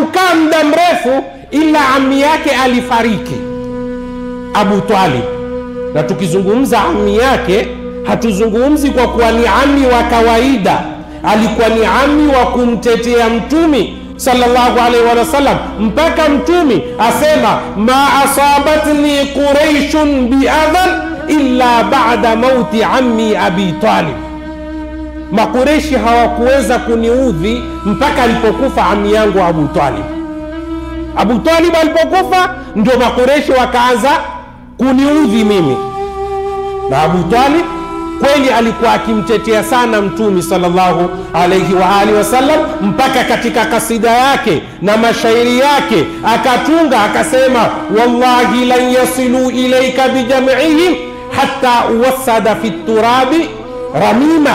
hakukaa muda mrefu ila ami yake alifariki abu talib na tukizungumza ami yake hatuzungumzi kwa kuwa ni ami wa kawaida alikuwa ni ami wa kumtetea mtumi sallallahu alaihi wasallam mpaka mtumi asema ma asabatni quraishun biadhan illa bada mauti ammi abi talib makureshi hawakuweza kuniudhi mpaka alipokufa ami yangu abu talib abu talib alipokufa ndio makureshi wakaanza kuniudhi mimi na abu talib kweli alikuwa akimtetea sana mtumi salllahu alaihi waalihi wasallam mpaka katika kasida yake na mashairi yake akatunga akasema wallahi lan yasiluu ilaika bijamihim hata uwasada fi turabi ramima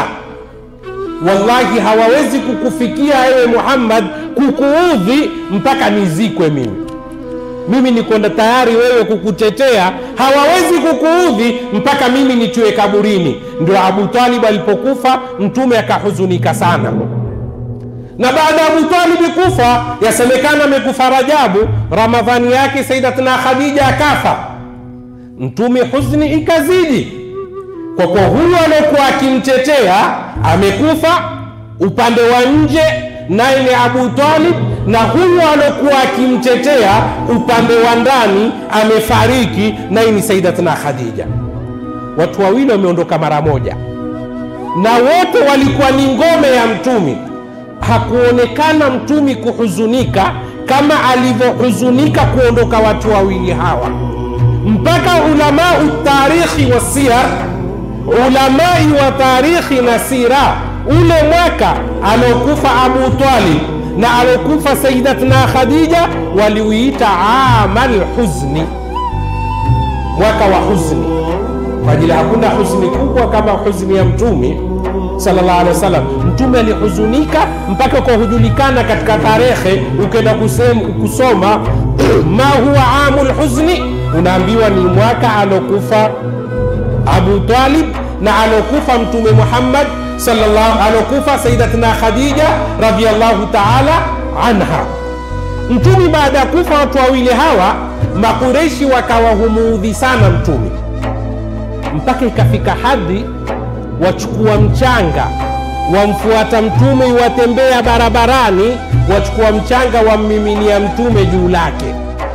wallahi hawawezi kukufikia ewe muhammad kukuudhi mpaka nizikwe mimi mimi nikwenda tayari wewe kukutetea hawawezi kukuudhi mpaka mimi nitiwe kaburini ndio abu talib alipokufa mtume akahuzunika sana na baada ya abu talibi kufa yasemekana amekufa rajabu ramadhani yake saidatna khadija akafa mtume huzni ikazidi kwa kuwa huyu aliokuwa akimtetea amekufa upande wa nje naye ni abu talib na huyu aliokuwa akimtetea upande wa ndani amefariki naye ni saidatna khadija watu wawili wameondoka mara moja na wote walikuwa ni ngome ya mtumi hakuonekana mtumi kuhuzunika kama alivyohuzunika kuondoka watu wawili hawa mpaka ulamau tarikhi wa siyar ulamai wa tarikhi na sira ule mwaka aliokufa abu talib na alokufa saidatna khadija waliuita ama lhuzni mwaka wa huzni kwa ajili hakuna huzni kubwa kama huzni ya mtumi sallallahu alaihi wasallam mtume alihuzunika mpaka kwa hujulikana katika tarehe ukenda kusoma ma huwa amu lhuzni unaambiwa ni mwaka alokufa abu talib na alokufa mtume muhammad sallallahu alokufa saidatna khadija radiallahu taala anha mtumi baada ya kufa watu wawili hawa makureshi wakawa humuudhi sana mtumi mpaka ikafika hadhi wachukua mchanga wamfuata mtume watembea barabarani wachukua mchanga wammiminia mtume juu lake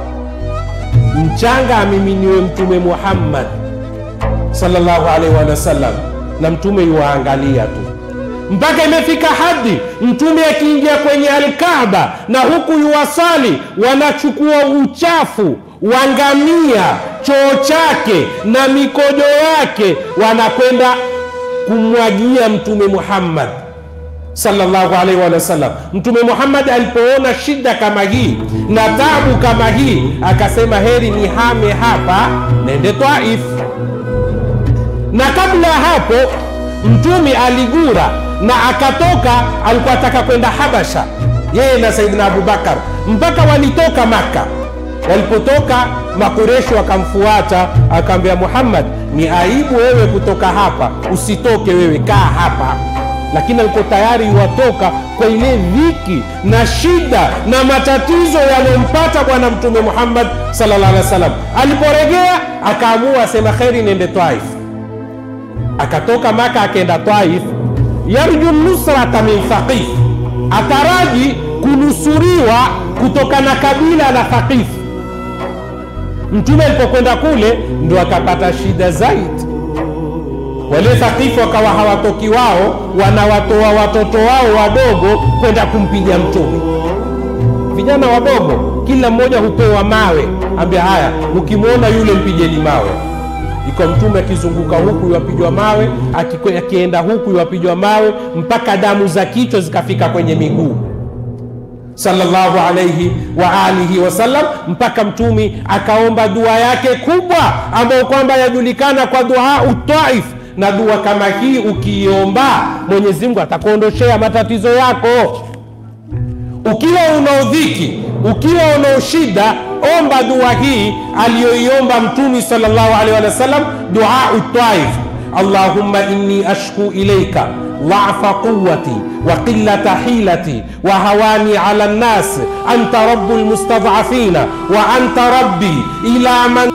mchanga amiminiwe mtume muhammad sallallahu alaihi wa sallam na mtume yuwaangalia tu mpaka imefika hadi mtume akiingia kwenye alkaba na huku yuwasali wanachukua uchafu wa ngamia choo chake na mikojo yake wanakwenda kumwagia mtume muhammad sallallahu alaihi wa sallam mtume muhammad alipoona shida kama hii na tabu kama hii akasema heri ni hame hapa nende taif na kabla ya hapo mtumi aligura na akatoka alikuwa ataka kwenda habasha yeye na saidina abubakar mpaka walitoka makka walipotoka makureshi wakamfuata akaambia muhammad ni aibu wewe kutoka hapa usitoke wewe kaa hapa lakini alikuwa tayari iwatoka kwa ile dhiki na shida na matatizo yaliyompata bwana mtume muhammad sallallahu alaihi wasallam aliporegea akaamua asema kheri nende taif akatoka maka akaenda taif yarju nusrata min thaqif ataraji kunusuriwa kutoka na kabila la thaqif mtume alipokwenda kule ndo akapata shida zaidi wale thakifu wakawa hawatoki wao wanawatoa watoto wao wadogo kwenda kumpiga mtume vijana wadogo kila mmoja hupewa mawe ambia haya ukimwona yule mpigeni mawe iko mtume akizunguka huku iwapigwa mawe akikwe- akienda huku iwapigwa mawe mpaka damu za kichwa zikafika kwenye miguu sallallahu alaihi wa alihi wasallam mpaka mtumi akaomba dua yake kubwa ambayo kwamba yajulikana kwa duau taif na dua kama hii ukiiomba mwenyezi mungu atakuondoshea matatizo yako ukiwa una udhiki ukiwa una ushida omba dua hii aliyoiomba mtumi salllahu alaihi wa sallam duau taif allahumma inni ashku ilaika ضعف قوتي وقلة حيلتي وهواني على الناس أنت رب المستضعفين وأنت ربي إلى من